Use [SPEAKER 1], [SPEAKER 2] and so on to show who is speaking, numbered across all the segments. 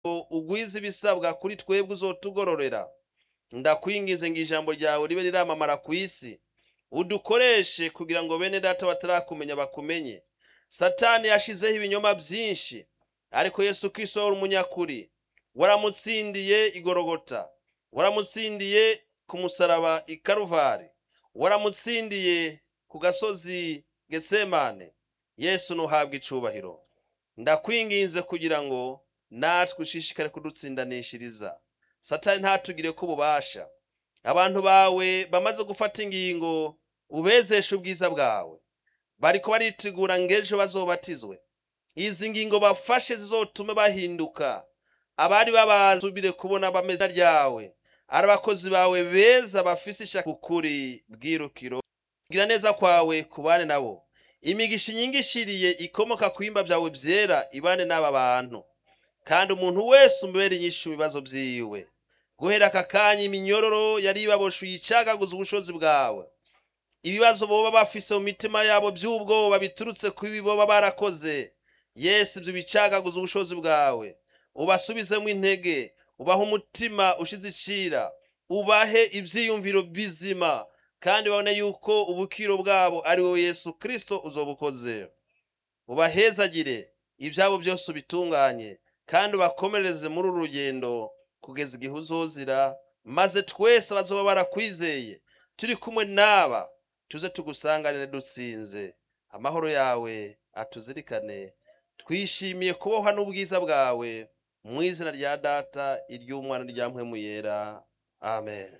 [SPEAKER 1] ngo ugwize ibisabwa kuri twebwe uzotugororera ndakwingize ngo ijambo ryawe ribe riramamara ku isi udukoreshe kugira ngo bene data batarakumenya bakumenye satani yashizeho ibinyoma byinshi ariko yesu kristo wari umunyakuri waramutsindiye igorogota waramutsindiye ku musaraba i karuvari waramutsindiye ku gasozi getsemane yesu nuhabwa icubahiro ndakwinginze kugira ngo natwe ushishikare kudutsindanishiriza satani ntatugire ko ububasha abantu bawe bamaze gufata ingingo ubezeshe ubwiza bwawe bariko baritegura ngo ejo bazobatizwe izi ngingo bafashe zizotume bahinduka abari babasubire kubona bameze ryawe ari abakozi bawe beza bafise ishaka ukuri bwirukiro gira neza kwawe kubane nabo imigisha inyingishiriye ikomoka ku bihimba byawe byera ibane n'aba bantu kandi umuntu wese umubere inyinshi mu bibazo byiwe guhera aka kanya iminyororo yari ibaboshe uyicagaguza ubushobozi bwawe ibibazo boba bafise mu mitima yabo by'ubwoba biturutse ku ibi boba barakoze yesu ibyo bicagaguza ubushobozi bwawe ubasubizemo intege ubahe umutima ushize icira ubahe ibyiyumviro bizima kandi babone yuko ubukiro bwabo ari wowe yesu kirisito uzobukoze ubahezagire ibyabo byose ubitunganye kandi ubakomereze muri uru rugendo kugeza igihe uzozira maze twese bazoba barakwizeye turi kumwe n'aba tuze tugusanganire dutsinze amahoro yawe atuzirikane twishimiye kubohwa n'ubwiza bwawe mu izina rya data iry'umwana rya mpwemu yera amen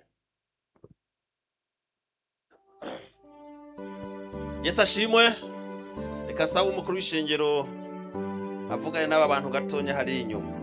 [SPEAKER 1] yesu ashimwe reka sabe umukuru w'ishengero avugane n'aba bantu gatonya hari inyuma